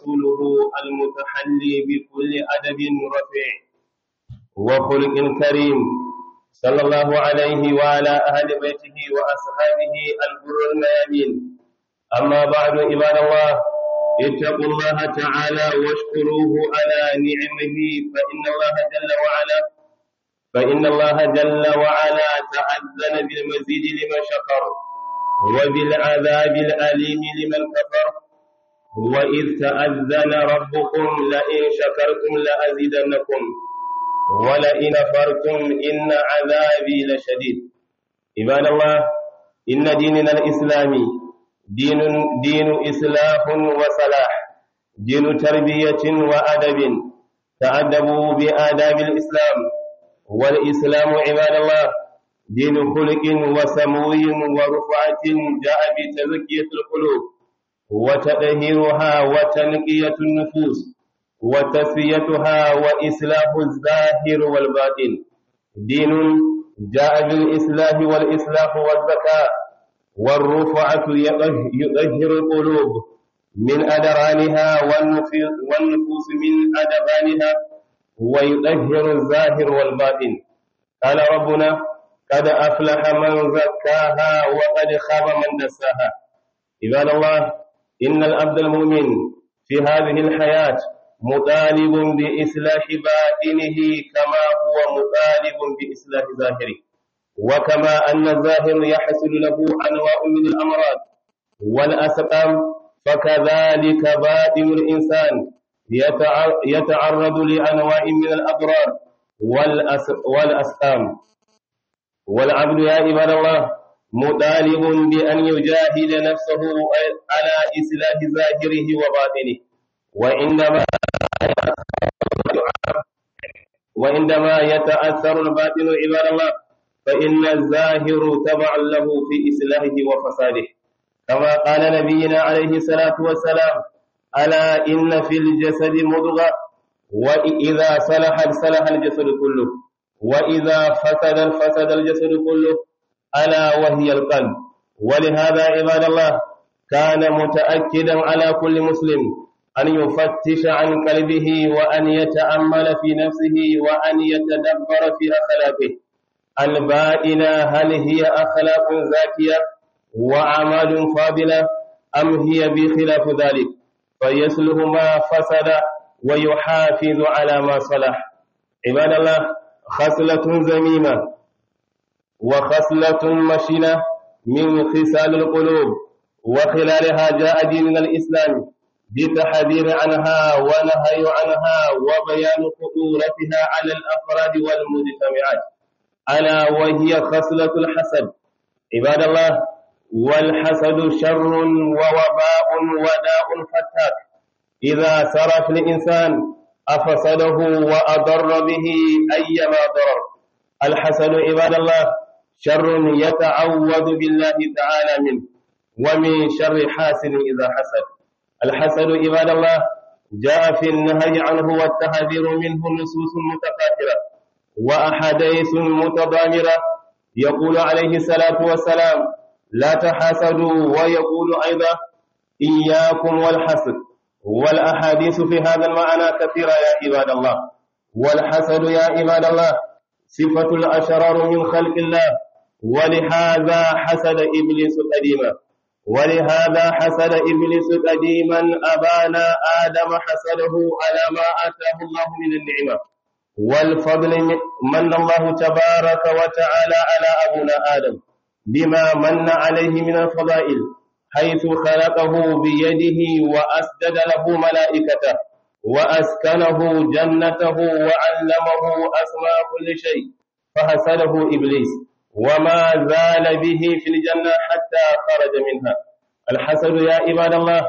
ورسوله المتحلي بكل أدب رفيع وخلق كريم صلى الله عليه وعلى أهل بيته وأصحابه البر الميامين أما بعد عباد الله اتقوا الله تعالى واشكروه على نعمه فإن الله جل وعلا فإن الله جل وعلا تأذن بالمزيد لمن شكر وبالعذاب الأليم لمن كفر وإذ تأذن ربكم لئن شكرتم لأزيدنكم ولئن فرتم إن عذابي لشديد عباد الله إن ديننا الإسلامي دين دين إصلاح وصلاح دين تربية وأدب تأدبوا بآداب الإسلام والإسلام عباد الله دين خلق وسمو ورفعة جاء بتزكية القلوب وتطهيرها وتنقية النفوس وتسويتها وإصلاح الظاهر والباطن دين جاء بالإصلاح والإصلاح والزكاة والرفعة يطهر القلوب من أدرانها والنفوس من أدبانها ويطهر الظاهر والباطن قال ربنا قد أفلح من زكاها وقد خاب من دساها عباد الله إن العبد المؤمن في هذه الحياة مطالب بإصلاح باطنه كما هو مطالب بإصلاح ظاهره وكما أن الظاهر يحصل له أنواع من الأمراض والأسقام فكذلك باطن الإنسان يتعرض لأنواع من الأضرار والأسقام والعبد يا عباد الله مطالب بأن يجاهد نفسه على إصلاح ظاهره وباطنه وعندما وعندما يتأثر الباطن عباد الله فإن الظاهر تبع له في إصلاحه وفساده كما قال نبينا عليه الصلاة والسلام ألا إن في الجسد مضغة وإذا صلحت صلح الجسد كله وإذا فسد فسد الجسد كله ألا وهي القلب ولهذا عباد الله كان متأكدا على كل مسلم أن يفتش عن قلبه وأن يتأمل في نفسه وأن يتدبر في أخلاقه البائنة هل هي أخلاق زاكية وأعمال فاضلة أم هي بخلاف ذلك فيسله ما فسد ويحافظ على ما صلح عباد الله خصلة زميمة وخصلة مشنة من خصال القلوب وخلالها جاء ديننا الإسلامي بتحذير عنها ونهي عنها وبيان خطورتها على الأفراد والمجتمعات ألا وهي خصلة الحسد عباد الله والحسد شر ووباء وداء فتاك إذا سرى في الإنسان أفسده وأضر به أيما ضرر الحسد عباد الله شر يتعوذ بالله تعالى منه ومن شر حاسد إذا حسد الحسد عباد الله جاء في النهي عنه والتحذير منه نصوص متقاتلة وأحاديث متضامرة يقول عليه الصلاة والسلام لا تحاسدوا ويقول أيضا إياكم والحسد والأحاديث في هذا المعنى كثيرة يا عباد الله والحسد يا عباد الله صفة الأشرار من خلق الله ولهذا حسد إبليس قديما ولهذا حسد إبليس قديما أبانا آدم حسده على ما آتاه الله من النعمة والفضل من الله تبارك وتعالى على أبونا آدم بما من عليه من الفضائل حيث خلقه بيده وأسجد له ملائكته وأسكنه جنته وعلمه أسماء كل شيء فحسده إبليس وما زال به في الجنة حتى خرج منها الحسد يا عباد الله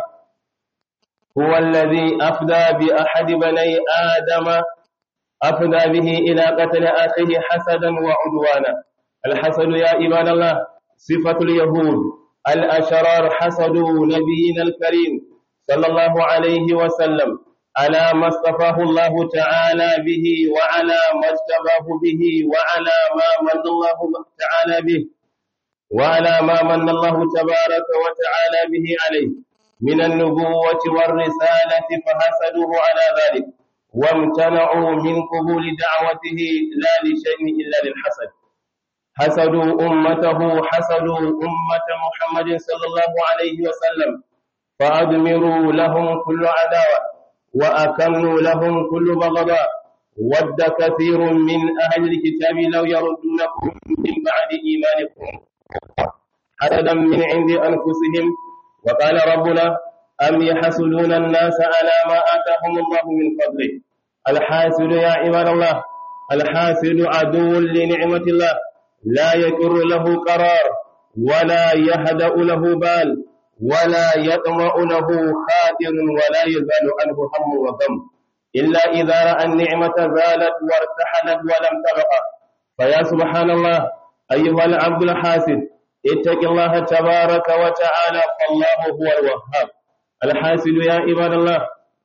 هو الذي أفدى بأحد بني آدم أفدى به إلى قتل أخيه حسدا وعدوانا الحسد يا عباد الله صفة اليهود الأشرار حسدوا نبينا الكريم صلى الله عليه وسلم على ما اصطفاه الله تعالى به وعلى ما اجتباه به وعلى ما من الله تعالى به وعلى ما من الله تبارك وتعالى به عليه من النبوة والرسالة فحسدوه على ذلك وامتنعوا من قبول دعوته لا لشيء إلا للحسد حسدوا أمته حسدوا أمة محمد صلى الله عليه وسلم فأدمروا لهم كل عداوة وأكملوا لهم كل بغضاء ود كثير من أهل الكتاب لو يردونكم من بعد إيمانكم حسدا من عند أنفسهم وقال ربنا أم يحسدون الناس على ما آتاهم الله من فضله الحاسد يا عباد الله الحاسد عدو لنعمة الله لا يكر له قرار ولا يهدأ له بال ولا يطمع له خاطر ولا يزال عنه هم وغم إلا إذا رأى النعمة زالت وارتحلت ولم تبقى فيا سبحان الله أيها العبد الحاسد اتق الله تبارك وتعالى فالله هو الوهاب الحاسد يا عباد الله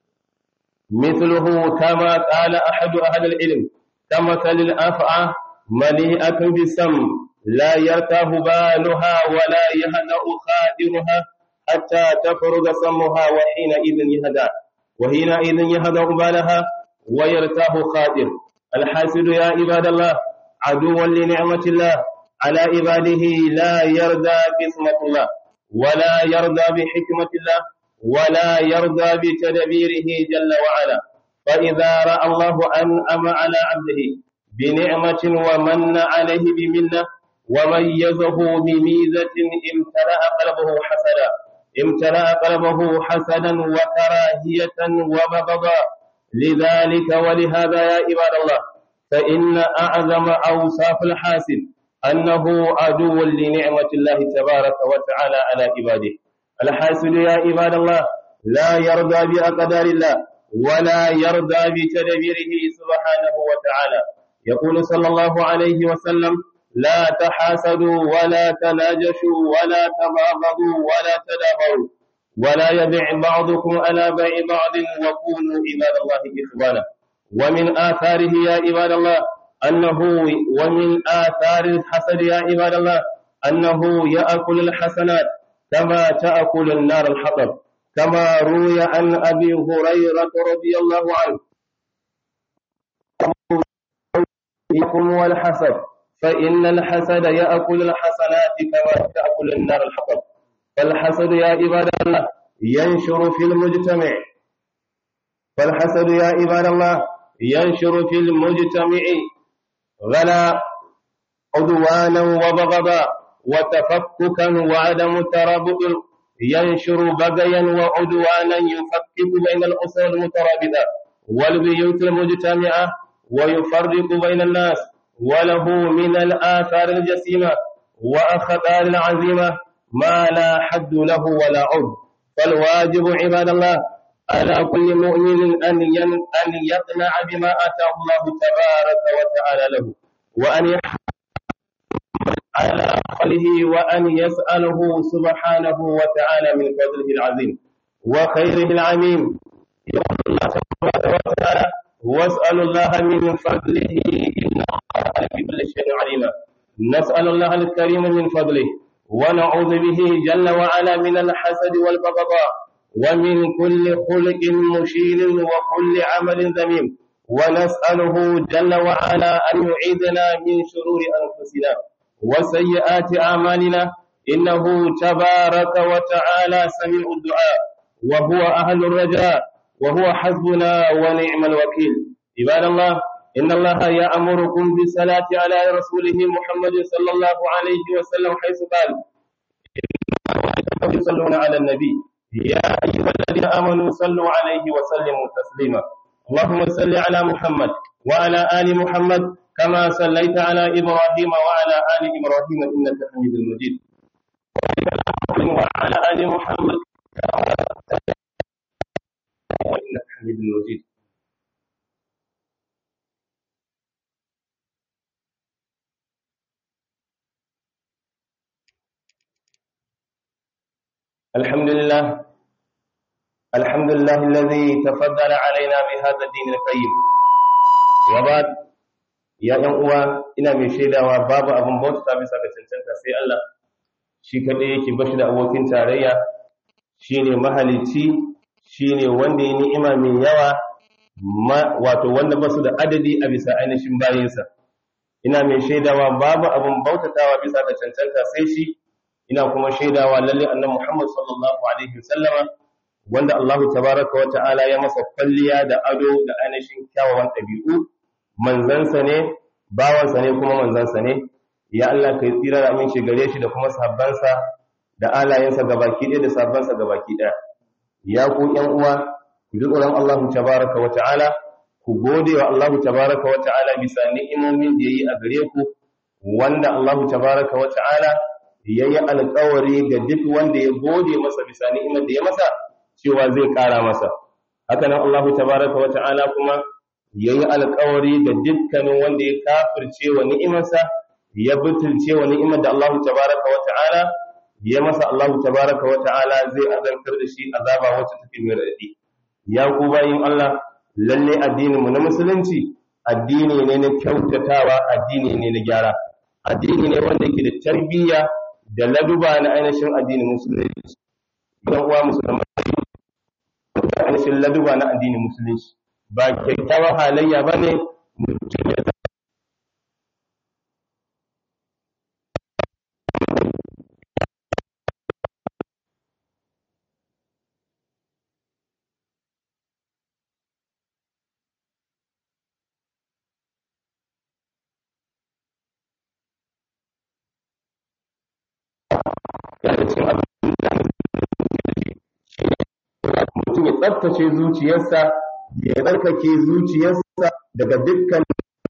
مثله كما قال أحد أهل العلم كمثل الأفعى مليئة بالسم لا يرتاه بالها ولا يهدأ خادرها حتى تفرغ سمها وحينئذ يهدأ وحينئذ يهدأ بالها ويرتاه خادر الحاسد يا عباد الله عدوا لنعمة الله على عباده لا يرضى باسمة الله ولا يرضى بحكمة الله ولا يرضى بتدبيره جل وعلا فإذا رأى الله أنعم على عبده بنعمة ومن عليه بمنة وميزه بميزة امتلأ قلبه حسدا امتلأ قلبه حسدا وكراهية وبغضا لذلك ولهذا يا عباد الله فإن أعظم أوصاف الحاسد أنه عدو لنعمة الله تبارك وتعالى على عباده الحاسد يا عباد الله لا يرضى بأقدار الله ولا يرضى بتدبيره سبحانه وتعالى يقول صلى الله عليه وسلم لا تحاسدوا ولا تناجشوا ولا تباغضوا ولا تدابروا ولا يبع بعضكم على بيع بعض وكونوا عباد الله إخوانا ومن آثاره يا عباد الله أنه ومن آثار الحسد يا عباد الله أنه يأكل الحسنات كما تأكل النار الحطب كما روي عن أبي هريرة رضي الله عنه يكم والحسد فإن الحسد يأكل الحسنات كما تأكل النار الحطب فالحسد يا عباد الله ينشر في المجتمع فالحسد يا عباد الله ينشر في المجتمع غلا عدوانا وبغضا وتفككا وعدم ترابط ينشر بغيا وعدوانا يفكك بين الأسر المترابطة والبيوت المجتمعة ويفرق بين الناس وله من الآثار الجسيمة وأخطار العظيمة ما لا حد له ولا عد فالواجب عباد الله على كل مؤمن أن أن يقنع بما آتاه الله تبارك وتعالى له وأن يحمد على عقله وأن يسأله سبحانه وتعالى من فضله العظيم وخيره العميم يقول الله تبارك وتعالى واسأل الله من فضله إن الله بكل شيء عليما نسأل الله الكريم من فضله ونعوذ به جل وعلا من الحسد والبغضاء ومن كل خلق مشير وكل عمل ذميم ونسأله جل وعلا أن يعيذنا من شرور أنفسنا وسيئات أعمالنا إنه تبارك وتعالى سميع الدعاء وهو أهل الرجاء وهو حسبنا ونعم الوكيل عباد الله إن الله يأمركم بالصلاة على رسوله محمد صلى الله عليه وسلم حيث قال يصلون على النبي يا أيها الذين آمنوا صلوا عليه وسلموا تسليما اللهم صل على محمد وعلى آل محمد كما صليت على إبراهيم وعلى آل إبراهيم إنك حميد مجيد وعلى آل محمد وإنك حميد مجيد الحمد لله الحمد لله الذي تفضل علينا بهذا الدين القيم وبعد ya ‘yan uwa ina mai shaidawa babu abin bauta bisa ga cancanta sai Allah shi kaɗai yake bashi da abokin tarayya shine mahalicci shine wanda ya ni'ima mai yawa wato wanda ba su da adadi a bisa ainihin bayinsa ina mai shaidawa babu abin bautatawa bisa ga cancanta sai shi ina kuma shaidawa lalle annabi Muhammad sallallahu alaihi wasallama wanda Allah tabaraka wa ta'ala ya masa kwalliya da ado da ainihin kyawawan ɗabi'u manzansa ne bawansa ne kuma manzansa ne ya Allah kai tsira da aminci gare shi da kuma sahabbansa da alayensa gabaki ɗaya da sahabbansa gabaki ɗaya ya ku ƴan uwa ku ji tsoron Allah tabaraka wa ta'ala ku gode wa Allah tabaraka wa ta'ala bisa ni'imomin da yayi a gare ku wanda Allah tabaraka wa ta'ala yayi alƙawari ga duk wanda ya gode masa bisa ni'imar da ya masa cewa zai ƙara masa haka nan Allah tabaraka wa ta'ala kuma yayi alƙawari ga dukkanin wanda ya kafirce wa ni'imarsa ya butulce wa ni'imar da Allah tabaraka wa ta'ala ya masa Allah tabaraka wa ta'ala zai azantar da shi azaba wacce take mai raɗaɗi ya ku bayin Allah lalle addinin mu na musulunci addini ne na kyautatawa addini ne na gyara addini ne wanda yake da tarbiyya da laduba na ainihin addinin musulunci dan uwa musulmai da ainihin laduba na addinin musulunci ba kyakkyawar halayya bane mutum ya yana cikin abin da mutum ya tsaftace zuciyarsa ya tsarkake zuciyarsa daga dukkan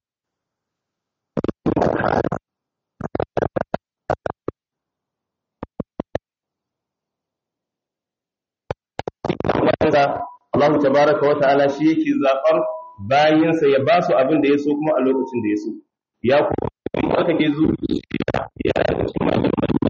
Allah tabaraka wa ta'ala shi yake zaɓar bayinsa ya ba su abin da ya so kuma a lokacin da ya so ya kuma tsarkake zuciya ya da cikin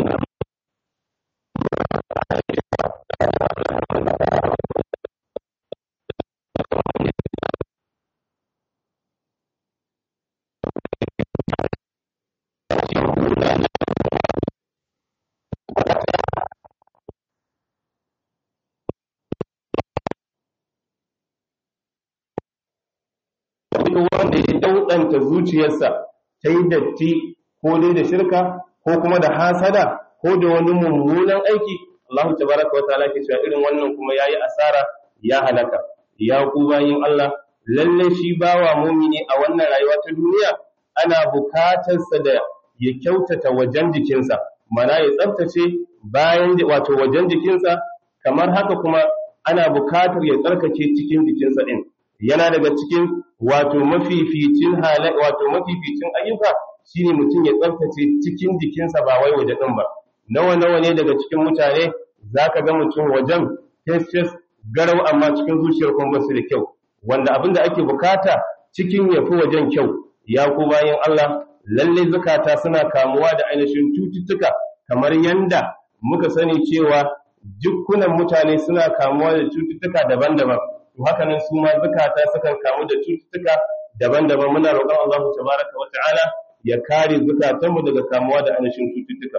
wanda ya daudanta zuciyarsa ta yi datti ko dai da shirka ko kuma da hasada ko da wani mummunan aiki Allah tabaraka wataala ke cewa irin wannan kuma yayi asara ya halaka ya ku bayin Allah lalle shi bawa mumini a wannan rayuwa ta duniya ana bukatar sa da ya kyautata wajen jikinsa mana ya tsaftace bayan wato wajen jikinsa kamar haka kuma ana bukatar ya tsarkake cikin jikinsa din yana daga cikin wato mafificin halai wato mafificin ayyuka shine mutum ya tsaftace cikin jikinsa ba wai waje din ba nawa nawa ne daga cikin mutane zaka ga mutum wajen fes garau amma cikin zuciyar kuma ba su da kyau wanda abin da ake bukata cikin yafi wajen kyau ya ku bayan Allah lalle zakata suna kamuwa da ainihin cututtuka kamar yanda muka sani cewa dukkunan mutane suna kamuwa da cututtuka daban-daban to haka nan su ma zakata sukan kamu da cututtuka daban-daban muna roƙon Allah tabaraka wa ta'ala ya kare zukatanmu daga kamuwa da ainihin cututtuka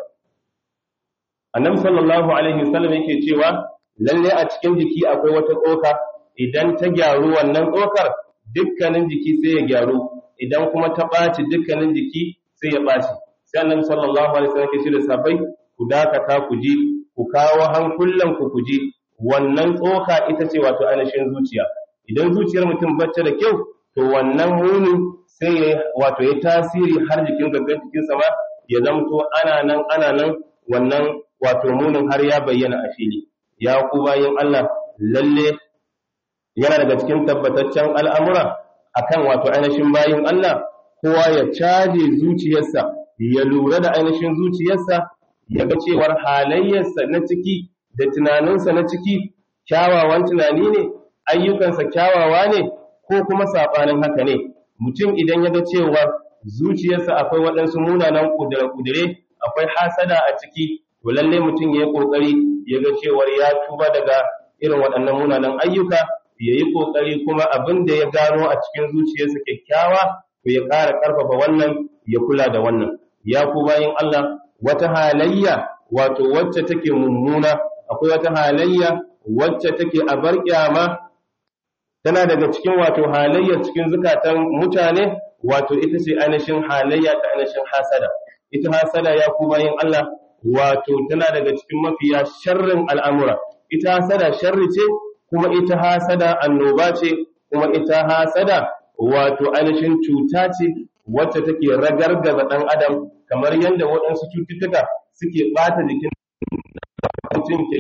annabi sallallahu alaihi wasallam yake cewa lalle a cikin jiki akwai wata tsoka idan ta gyaru wannan tsokar dukkanin jiki sai ya gyaru idan kuma ta ɓaci dukkanin jiki sai ya ɓaci sai annabi sallallahu alaihi wasallam yake ce da sabai ku dakata ku ji ku kawo hankulan ku ku ji wannan tsoka ita ce wato ainihin zuciya idan zuciyar mutum bacce da kyau to wannan muni sai ya wato ya tasiri har jikin gangan jikinsa ma ya zamto ana nan ana nan wannan wato munin har ya bayyana a fili ya ku bayin Allah lalle yana daga cikin tabbataccen al'amura akan wato ainihin bayin Allah kowa ya caje zuciyarsa ya lura da ainihin zuciyarsa ya ga cewar halayyarsa na ciki da tunaninsa na ciki kyawawan tunani ne ayyukansa kyawawa ne ko kuma saɓanin haka ne mutum idan ya ga cewa zuciyarsa akwai waɗansu munanan ƙudure-ƙudure akwai hasada a ciki to lalle mutum ya yi ƙoƙari ya ga cewar ya tuba daga irin waɗannan munanan ayyuka ya yi ƙoƙari kuma abin da ya gano a cikin zuciyarsa kyakkyawa to ya ƙara ƙarfafa wannan ya kula da wannan ya ku bayan Allah wata halayya wato wacce take mummuna akwai wata halayya wacce take a bar kyama tana daga cikin wato halayyar cikin zukatan mutane wato ita ce ainihin halayya ta ainihin hasada ita hasada ya ku bayin Allah wato tana daga cikin mafiya sharrin al'amura ita hasada sharri ce kuma ita hasada annoba ce kuma ita hasada wato ainihin cuta ce wacce take ragargaza ɗan adam kamar yadda waɗansu cututtuka suke ɓata jikin mutum ke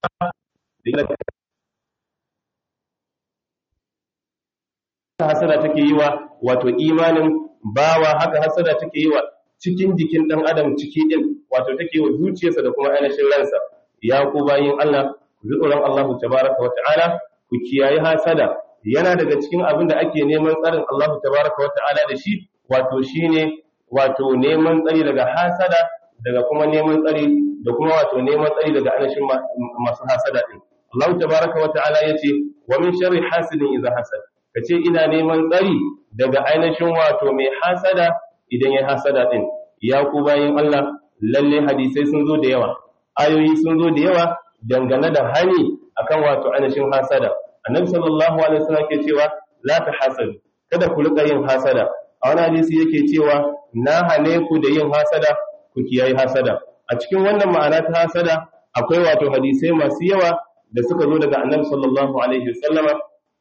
hasada take yi wa wato imanin bawa haka hasada take yi wa cikin jikin ɗan adam ciki ɗin wato take yi wa zuciyarsa da kuma ainihin ransa ya ku bayin Allah ku ji tsoron Allahu tabaraka wa ta'ala ku kiyaye hasada yana daga cikin abin da ake neman tsarin Allahu tabaraka wa ta'ala da shi wato shine wato neman tsari daga hasada daga kuma neman tsari da kuma wato neman tsari daga ainihin masu hasada din Allahu tabaraka wa ta'ala yace wa min sharri hasidin idza hasad kace ina neman tsari daga ainihin wato mai hasada idan ya hasada din ya ku bayin Allah lalle hadisai sun zo da yawa ayoyi sun zo da yawa dangane da hani akan wato ainihin hasada annabi sallallahu alaihi wasallam ke cewa la tahasadu kada ku rika yin hasada a wani hadisi yake cewa na hane ku da yin hasada ku kiyaye hasada a cikin wannan ma'ana ta hasada akwai wato hadisai masu yawa da suka zo daga annabi sallallahu alaihi wasallama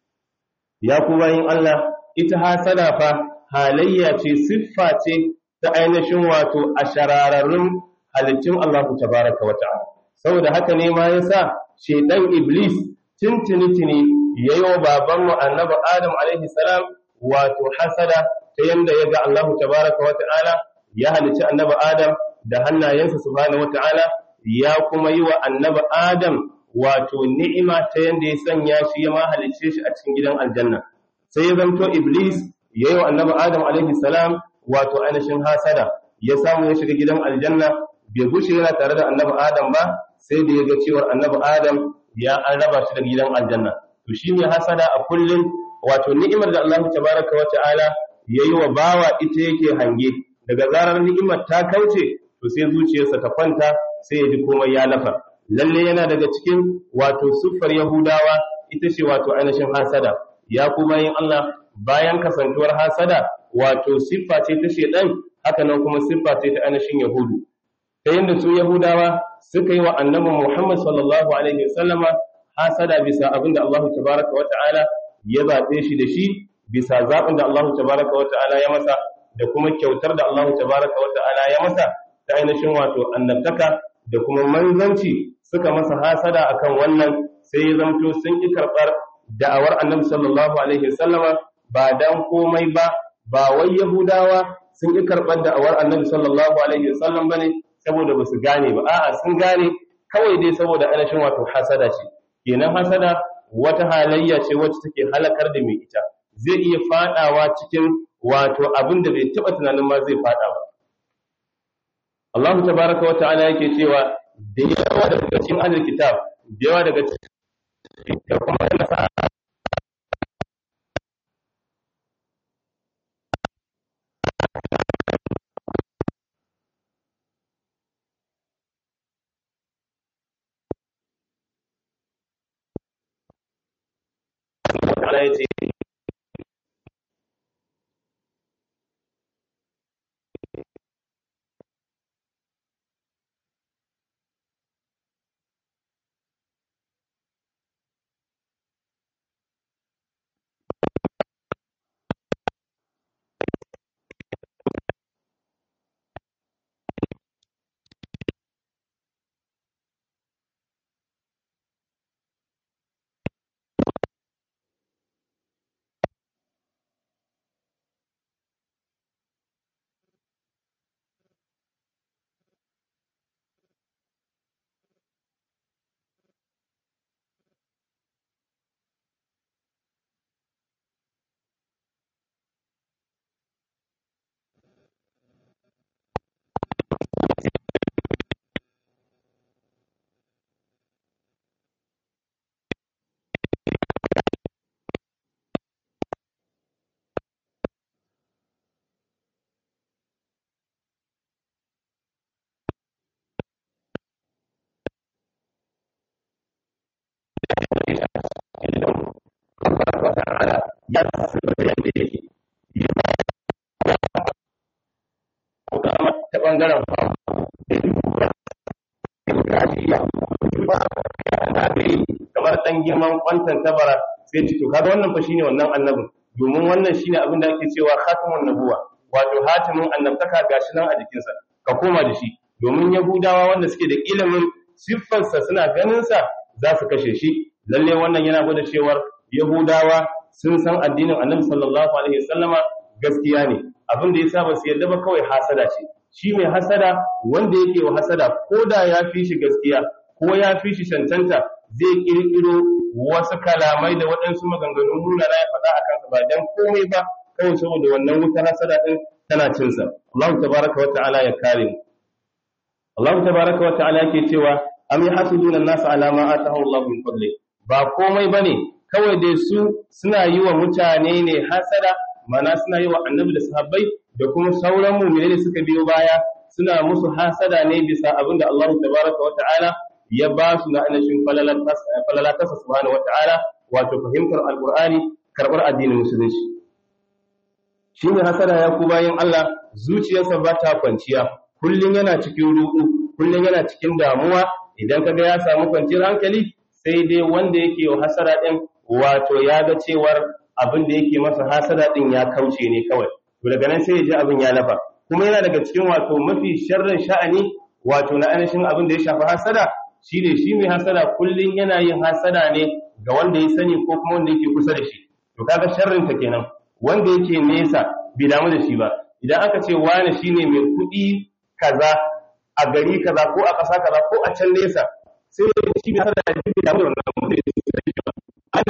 ya ku bayin Allah ita hasada fa halayya ce siffa ce ta ainihin wato a shararrun halittun Allah tabaraka wa ta'ala saboda haka ne ma yasa shedan iblis tintini yayi wa babanmu annabi adam alaihi salam wato hasada ta yanda yaga Allah tabaraka wa ta'ala ya halicci annabi adam da hannayensa subhanahu wa ta'ala ya kuma yi wa annabi adam wato ni'ima ta yanda ya sanya shi ya ma halicce shi a cikin gidan aljanna sai ya zanto iblis yayi wa annabi adam alaihi salam wato ainihin hasada ya samu ya shiga gidan aljanna bai gushe yana tare da annabi adam ba sai da ya ga cewar annabi adam ya an raba shi da gidan aljanna to shine hasada a kullun wato ni'imar da Allah tabaraka wa ta'ala yayi wa bawa ita yake hange daga zarar ni'imar ta kauce to sai zuciyarsa ta kwanta sai ya ji komai ya lafa lalle yana daga cikin wato siffar yahudawa ita ce wato ainihin hasada ya kuma yin Allah bayan kasantuwar hasada wato siffa ce ta shedan haka nan kuma siffa ce ta ainihin yahudu ta yadda su yahudawa suka yi wa annabi muhammad sallallahu alaihi wasallama hasada bisa abin da allahu tabaraka wa ta'ala ya zaɓe shi da shi bisa zaɓin da allahu tabaraka wa ta'ala ya masa da kuma kyautar da allahu tabaraka wa ta'ala ya masa ta ainihin wato annabtaka da kuma manzanci suka masa hasada akan wannan sai ya zamto sun ƙi karɓar da'awar annabi sallallahu alaihi wasallama ba dan komai ba ba wai yahudawa sun ƙi karɓar da'awar annabi sallallahu alaihi wasallam bane saboda ba su gane ba a'a sun gane kawai dai saboda ainihin wato hasada ce kenan hasada wata halayya ce wacce take halakar da mai ita zai iya fadawa cikin wato abin da bai taba tunanin ma zai fada ba Allah tabaraka wa ta'ala yake cewa da yawa daga cikin ahlul kitab da yawa daga cikin da kuma nasa Allah ya ce shi idan Allah ta'ala ya saba da yadda yake kuma ta bangaren kamar dan girman kwantan tabara sai ci to kaga wannan fa shine wannan annabin domin wannan shine abin da ake cewa khatamun nabuwa wato hatimin annabtaka gashi nan a jikinsa ka koma da shi domin yahudawa wanda suke da ilimin siffarsa suna ganin sa za su kashe shi lalle wannan yana gwada cewar yahudawa sun san addinin annabi sallallahu alaihi wasallama gaskiya ne abin da yasa ba su yarda ba kawai hasada ce shi mai hasada wanda yake wa hasada ko da ya fi shi gaskiya ko ya fi shi cancanta zai kirkiro wasu kalamai da waɗansu maganganun munana ya faɗa a kansa ba dan komai ba kawai saboda wannan wutar hasada din tana cinsa Allah tabaraka wa ta'ala ya kare mu Allah tabaraka wa ta'ala yake cewa am yahsuduna an-nas ala ma atahu Allah min fadli ba komai bane kawai dai su suna yi wa mutane ne hasada mana suna yi wa annabi da sahabbai da kuma sauran mu'mini da suka biyo baya suna musu hasada ne bisa abinda Allah tabaraka wa ta'ala ya ba su na anashin falalatasa subhanahu wa ta'ala wato fahimtar alqur'ani karbar addinin musulunci shi ne hasada ya ku bayan Allah zuciyarsa ba ta kwanciya kullum yana cikin ruɗu kullum yana cikin damuwa idan kaga ya samu kwanciyar hankali sai dai wanda yake wa hasada din wato ya ga cewar abin da yake masa hasada din ya kauce ne kawai to daga nan sai ya ji abin ya lafa kuma yana daga cikin wato mafi sharrin sha'ani wato na ainihin abin da ya shafi hasada shine shi mai hasada kullum yana yin hasada ne ga wanda ya sani ko kuma wanda yake kusa da shi to kaga sharrin ta kenan wanda yake nesa bai damu da shi ba idan aka ce wani shine mai kuɗi kaza a gari kaza ko a ƙasa kaza ko a can nesa sai shi bai hasada da bai damu da wannan mutum da yake da shi ba ana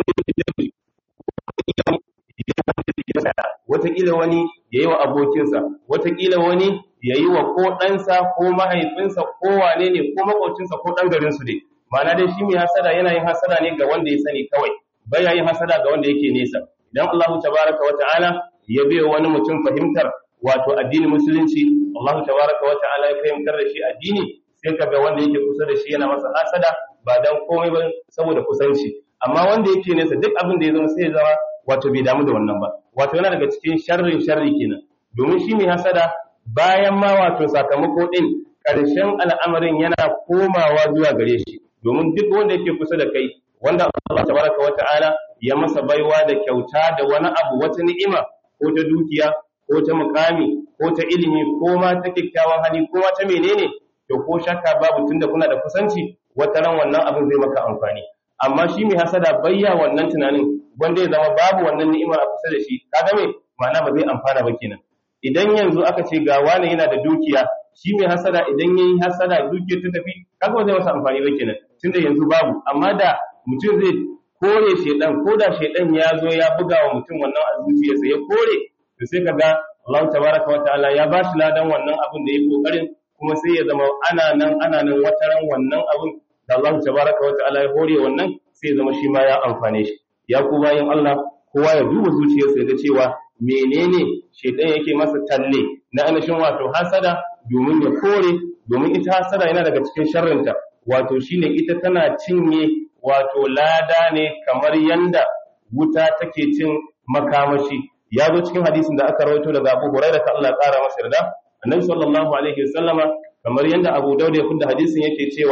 wataƙila wani ya yi wa abokinsa wataƙila wani ya yi wa ko ɗansa ko mahaifinsa ko wane ne ko maƙocinsa ko ɗan garinsu ne ma'ana dai shi mai hasada yana yin hasada ne ga wanda ya sani kawai baya yin hasada ga wanda yake nesa idan Allahu tabaraka wa ta'ala ya bai wani mutum fahimtar wato addinin musulunci Allahu tabaraka wa ta'ala ya fahimtar da shi addini sai ka ga wanda yake kusa da shi yana masa hasada ba dan komai ba saboda kusanci amma wanda yake nesa duk abin da ya zama sai ya zama wato bai damu da wannan ba wato yana daga cikin sharrin sharri kenan domin shi mai hasada bayan ma wato sakamako din ƙarshen al'amarin yana komawa zuwa gare shi domin duk wanda yake kusa da kai wanda Allah tabaraka wa ta'ala ya masa baiwa da kyauta da wani abu wata ni'ima ko ta dukiya ko ta mukami ko ta ilimi ko ma ta kyakkyawan hali ko ma ta menene to ko shakka babu tunda kuna da kusanci wata ran wannan abin zai maka amfani amma shi mai hasada bayya wannan tunanin wanda ya zama babu wannan ni'imar a kusa da shi kaga me ma'ana ba zai amfana ba kenan idan yanzu aka ce ga wani yana da dukiya shi mai hasada idan yayi hasada dukiyar ta tafi kaga ba zai masa amfani ba kenan tunda yanzu babu amma da mutum zai kore shedan ko da shedan ya zo ya buga wa mutum wannan a zuciyarsa ya kore to sai kaga Allah tabaraka wa ta'ala ya bashi ladan wannan abin da ya kokarin kuma sai ya zama ana nan ana nan wataran wannan abin da Allah tabaraka wa ta'ala ya hore wannan sai ya zama shi ma ya amfane shi ya ku bayan Allah kowa ya duba zuciyarsa ya ga cewa menene shedan yake masa talle na anashin wato hasada domin ya kore domin ita hasada yana daga cikin sharrinta wato shine ita tana cinye wato lada ne kamar yanda wuta take cin makamashi ya zo cikin hadisin da aka rawaito daga Abu Hurairah ta Allah ƙara masa yarda Annabi sallallahu alaihi wasallama kamar yanda Abu Dawud ya funda hadisin yake cewa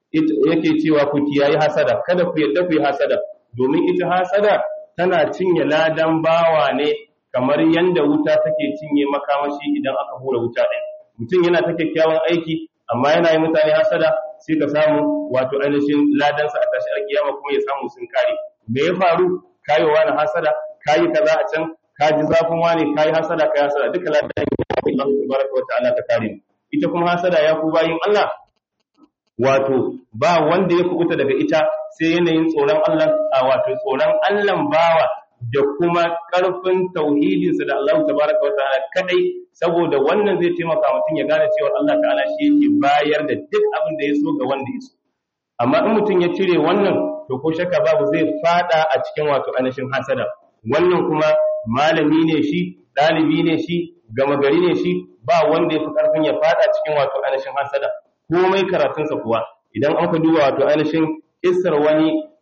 yake cewa ku kiyayi hasada kada ku yadda ku yi hasada domin ita hasada tana cinye ladan bawa ne kamar yanda wuta take cinye makamashi idan aka hura wuta ɗin mutum yana ta kyakkyawan aiki amma yana yi mutane hasada sai ka samu wato ainihin ladansa a tashi alkiyama kuma ya samu sun kare me ya faru kayowa na hasada kayi kaza a can ka ji zafin wani kayi hasada kayi hasada duka ladan Allah tabaraka wa ta'ala ta kare ita kuma hasada ya ku bayin Allah wato ba wanda ya kubuta daga ita sai yanayin tsoron Allah a wato tsoron Allah bawa da kuma ƙarfin tauhidinsa da Allah tabaraka wa ta'ala kadai saboda wannan zai taimaka mutum ya gane cewa Allah ta'ala shi yake bayar da duk abin da ya so ga wanda ya so amma in mutum ya cire wannan to ko shakka babu zai fada a cikin wato anashin hasada wannan kuma malami ne shi ɗalibi ne shi gama gari ne shi ba wanda ya fi ƙarfin ya fada cikin wato anashin hasada komai karatunsa kuwa idan an ka duba wato ainihin kissar wani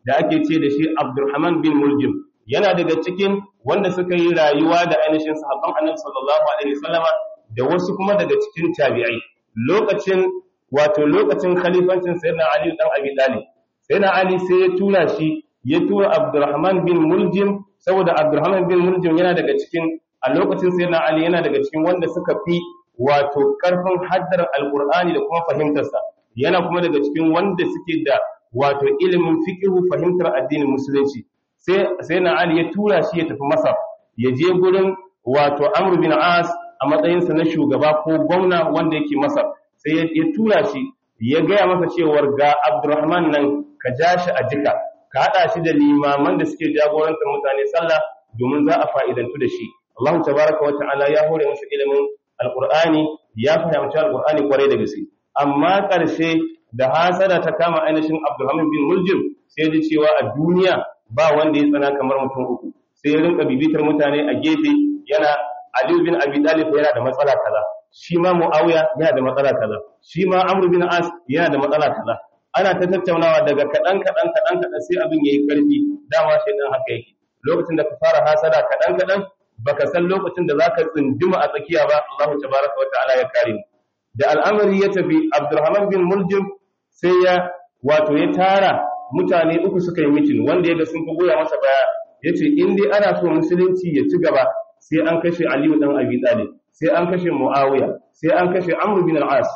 da ake ce da shi Abdurrahman bin Muljim yana daga cikin wanda suka yi rayuwa da ainihin sahabban Annabi sallallahu alaihi wasallama da wasu kuma daga cikin tabi'ai lokacin wato lokacin khalifancin sayyidina Ali dan Abi Talib sayyidina Ali sai ya tura shi ya tura Abdurrahman bin Muljim saboda Abdurrahman bin Muljim yana daga cikin a lokacin sayyidina Ali yana daga cikin wanda suka fi wato karfin haddar alqur'ani da kuma fahimtarsa yana kuma daga cikin wanda suke da wato ilimin fiqhu fahimtar addinin musulunci sai sayyidina Ali ya tura shi ya tafi Masar ya je gurin wato Amr bin As a matsayinsa na shugaba ko gwamna wanda yake Masar sai ya tura shi ya gaya masa cewar ga Abdurrahman nan ka ja shi a jika ka haɗa shi da limaman da suke jagorantar mutane sallah domin za a fa'idantu da shi Allah tabaraka wa ta'ala ya hore masa ilimin alqur'ani ya fahimci alqur'ani kwarai da gaske amma ƙarshe da hasada ta kama ainihin Abdurrahman bin Muljim sai ya cewa a duniya ba wanda ya tsana kamar mutum uku sai ya rinka bibitar mutane a gefe yana Ali bin Abi Talib yana da matsala kaza shi ma Muawiya yana da matsala kaza shi ma Amr bin As yana da matsala kaza ana ta tattaunawa daga kadan kadan kadan kadan sai abin yayi karfi dama sai dan haka yake lokacin da ka fara hasada kadan kadan baka san lokacin da zaka tsinduma a tsakiya ba Allah tabaraka wa ta'ala ya kare mu da al'amari ya tafi Abdurrahman bin Muljim sai ya wato ya tara mutane uku suka yi mitin wanda ya ga sun fi goya masa baya yace in dai ana so musulunci ya ci gaba sai an kashe Aliyu dan Abi Talib sai an kashe Muawiya sai an kashe Amr bin al-As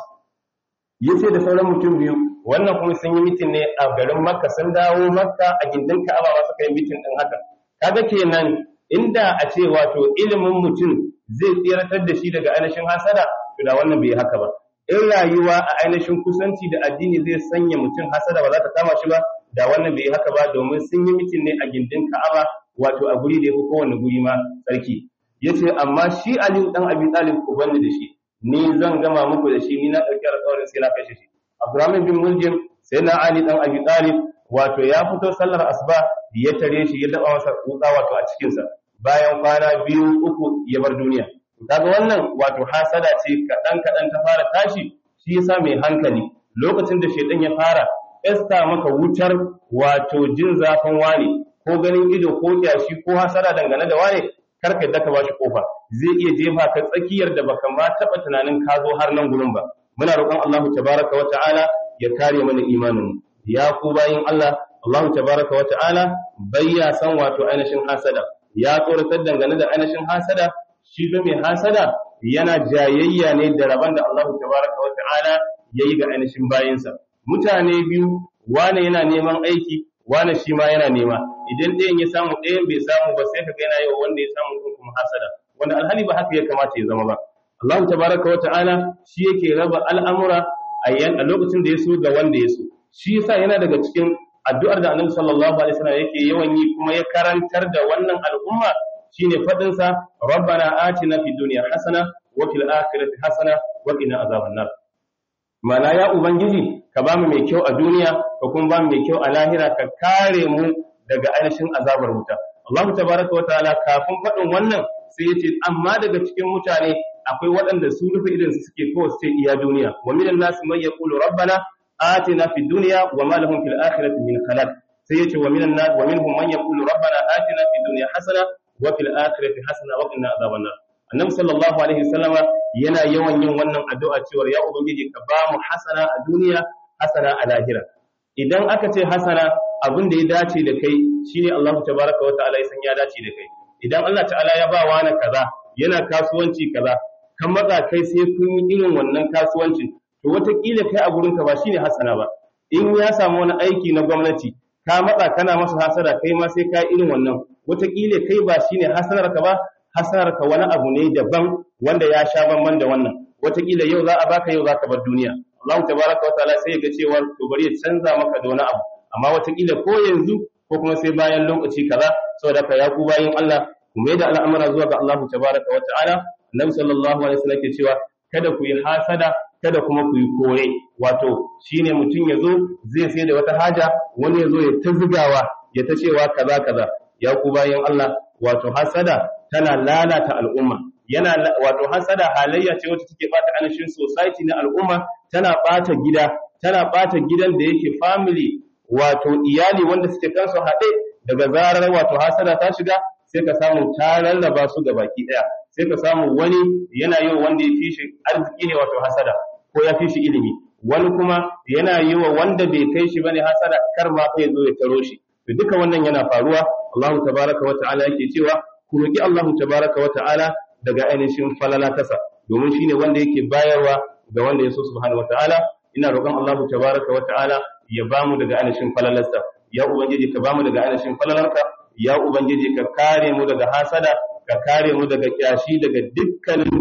yace da sauran mutum biyu wannan kuma sun yi mitin ne a garin Makka sun dawo Makka a gindin Ka'aba ba suka yi mitin din haka kaga kenan inda a ce wato ilimin mutum zai tsiratar da shi daga ainihin hasada to da wannan bai haka ba in rayuwa a ainihin kusanci da addini zai sanya mutum hasada ba za ta kama shi ba da wannan bai haka ba domin sun yi mitin ne a gindin Ka'aba wato a guri da ya fi kowane guri ma tsarki yace amma shi Aliyu dan Abi Talib ku bani da shi ni zan gama muku da shi ni na dauki alƙawarin sai na kashe shi Abdurrahman bin Muljim sai na Ali dan Abi Talib wato ya fito sallar asuba ya tare shi ya daba masa kuka wato a cikin sa bayan kwana biyu uku ya bar duniya kaga wannan wato hasada ce kadan kadan ta fara tashi shi yasa mai hankali lokacin da shedan ya fara esta maka wutar wato jin zafin wani ko ganin ido ko kyashi ko hasara dangane da wane karka yadda ka bashi kofa zai iya jefa ka tsakiyar da baka ma taba tunanin ka zo har nan gurin ba muna roƙon Allah tabaraka wa ta'ala ya kare mana imanin ya ku bayin Allah Allah tabaraka wa ta'ala bayya san wato ainihin hasada ya tsoratar dangane da ainihin hasada shi ga mai hasada yana jayayya ne da rabon da Allah tabaraka wa ta'ala yayi ga ainihin bayinsa mutane biyu wane yana neman aiki wane shi ma yana nema idan ɗayan ya samu ɗayan bai samu ba sai ka ga yana yi wa wanda ya samu ɗin kuma hasada wanda alhali ba haka ya kamata ya zama ba Allah tabaraka wa ta'ala shi yake raba al'amura a yan a lokacin da ya so ga wanda ya so shi yasa yana daga cikin addu'ar da Annabi sallallahu alaihi wasallam yake yawan yi kuma ya karantar da wannan al'umma shine fadin sa rabbana atina fid dunya hasana wa fil akhirati hasana wa qina azaban nar mana ya ubangiji ka bamu mai kyau a duniya ka kuma bamu mai kyau a lahira ka kare mu daga ainihin azabar wuta Allah tabaraka wa ta'ala kafin faɗin wannan sai ya ce amma daga cikin mutane akwai waɗanda su rufe idan su suke kawai sai iya duniya wa minan nas man yaqulu rabbana atina fid dunya wa ma lahum fil akhirati min khalaq sai ya ce wa minan nas wa minhum man yaqulu rabbana atina fid dunya hasana wa fil akhirati hasana wa qina adhaban nar annabi sallallahu alaihi wasallama yana yawan yin wannan addu'a cewa ya ubangiji ka ba mu hasana a duniya hasana a lahira idan aka ce hasana abin da ya dace da kai shine Allah tabaraka wa ta'ala ya san ya dace da kai idan Allah ta'ala ya ba wani kaza yana kasuwanci kaza kan matsa kai sai kun yi irin wannan kasuwancin to wataƙila kai a gurin ka ba shine hasana ba in ya samu wani aiki na gwamnati ka matsa kana masa hasara kai ma sai ka irin wannan wataƙila kai ba shine hasanar ka ba hasarar ka wani abu ne daban wanda ya sha bamban da wannan wataƙila yau za a baka yau za ka bar duniya Allah tabaraka wa ta'ala sai ya ga cewa to bari ya canza maka da wani abu amma wataƙila ko yanzu ko kuma sai bayan lokaci kaza saboda ka ya ku bayin Allah ku mai da al'amura zuwa ga Allah tabaraka wa ta'ala Annabi sallallahu alaihi wasallam ke cewa kada ku yi hasada kada kuma ku yi kore wato shine mutum ya zo zai sai da wata haja wani ya zo ya ta zigawa ya ta cewa kaza kaza ya ku bayin Allah wato hasada tana lalata al'umma yana wato hasada halayya ce wacce take bata anishin society na al'umma tana bata gida tana bata gidan da yake family wato iyali wanda suke kansu haɗe daga zarar wato hasada ta shiga sai ka samu ta rarraba su ga baki ɗaya sai ka samu wani yana yi wanda ya fi shi arziki ne wato hasada ko ya fi shi ilimi wani kuma yana yi wa wanda bai kai shi bane hasada kar ma fa zo ya taro shi to duka wannan yana faruwa Allah tabaraka wa ta'ala yake cewa ku roki Allah tabaraka wa ta'ala daga ainihin falala tasa domin shine wanda yake bayarwa ga wanda ya so subhanahu wa ta'ala ina roƙon Allah tabaraka wa ta'ala ya bamu daga ainihin falalarsa ya ubangiji ka bamu daga ainihin falalarka ya ubangiji ka kare mu daga hasada ka kare mu daga kyashi daga dukkanin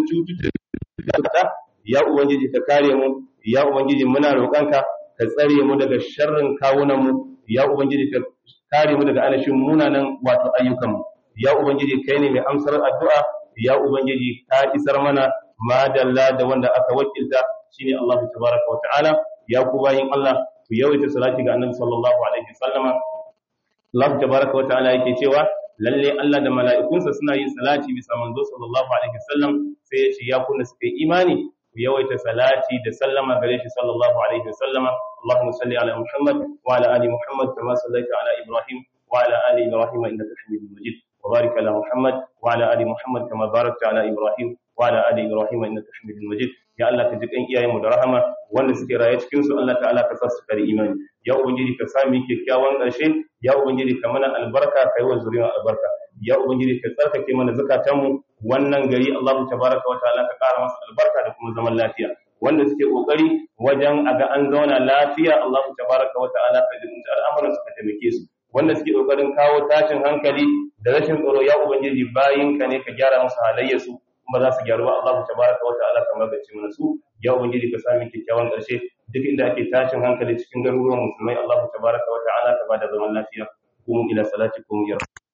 cututtuka ya ubangiji ka kare mu ya ubangiji muna roƙonka ka tsare mu daga sharrin kawunan mu ya ubangiji ka kare mu daga ainihin munanan wato ayyukan mu ya ubangiji kai ne mai amsar addu'a ya ubangiji ka isar mana madalla da wanda aka wakilta shine Allah tabaraka wa ta'ala ya ku bayin Allah ku yawaita salati ga annabi sallallahu alaihi wasallama Allah tabaraka wa ta'ala yake cewa lalle Allah da mala'ikunsa suna yin salati bisa manzo sallallahu alaihi wasallam sai ya ce ya kunna suka yi imani ku yawaita salati da sallama gare shi sallallahu alaihi wasallama Allahumma salli ala Muhammad wa ala ali Muhammad kama sallaita ala Ibrahim wa ala ali Ibrahim innaka Hamidum Majid wa barik ala Muhammad wa ala ali Muhammad kama barakta ala Ibrahim wa ala ali Ibrahim innaka Hamidum Majid ya Allah ka ji kan iyayenmu da rahama wanda suke raye cikin su Allah ta'ala ka sa su kare imani ya ubangiji ka sami kyakkyawan ƙarshe ya ubangiji ka mana albarka kai wa zuriyar albarka ya ubangiji ka tsarkake mana zakatanmu wannan gari Allah tabaraka wa ta'ala ka ƙara masa albarka da kuma zaman lafiya wanda suke kokari wajen a ga an zauna lafiya Allah tabaraka wa ta'ala ka jibinta al'amuran su ka taimake su wanda suke kokarin kawo tashin hankali da rashin tsaro ya ubangiji bayinka ne ka gyara musu halayyarsu kuma za su gyaru ba Allah tabaraka wa ta'ala ka magance mana su ya ubangiji ka sami kyakkyawan ƙarshe duk inda ake tashin hankali cikin garuruwan musulmai Allah tabaraka wa ta'ala ka bada zaman lafiya kuma ila salati kuma